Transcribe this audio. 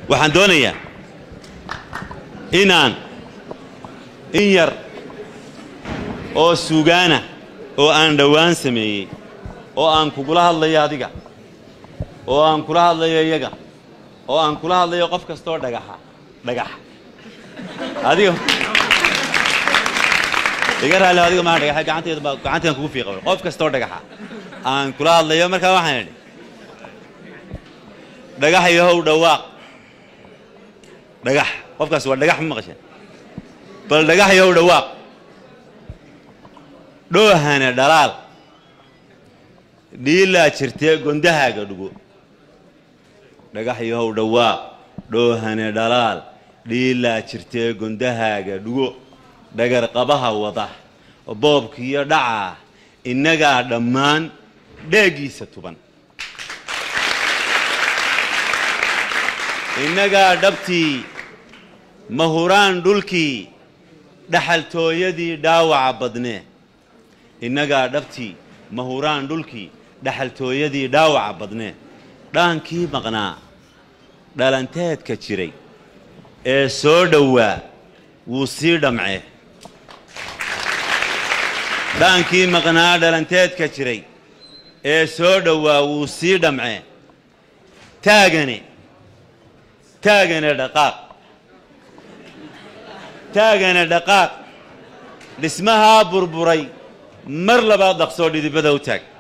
waxaan doonayaa inaan in yar oo sugaana oo aan dhowaan sameeyey oo aan kugula hadlayo adiga oo aan kula hadlayo iyaga oo aan kula hadlayo qof kastaoo dhagaxa dhagax adiga iga raali adiga maa dhagaxa gacanteeda baa gacanteedan kugu fiiqa qof kastaoo dhagaxa aan kula hadlayo markaa waxaan idhi dhagax yahow dhawaaq dhagax qofkaas waa dhagax ma maqasheen bal dhagax yahow dhawaaq dhoohane dhalaal dhiilaa jirtee gondahaaga dhugo dhagax yahow dhawaaq dhoohane dhalaal dhiilaa jirtee gondahaaga dhugo dhagar qabaha wada boobkiiyo dhacaa innagaa dhammaan dheegiisa tuban innagaa dhabtii mahuraan dhulkii dhaxaltooyadii dhaawaca badnee innagaa dhabtii mahuraan dhulkii dhaxaltooyadii dhaawaca badnee dhaankii maqnaa dhalanteedka jiray ee soo dhowaa wuu sii dhamcee dhaankii maqnaa dhalanteedka jiray ee soo dhowaa wuu sii dhamcee taagane taagane dhaqaaq taagane dhaqaaq dhismahaa burburay mar labaad dhaqsoo dhidibada u taag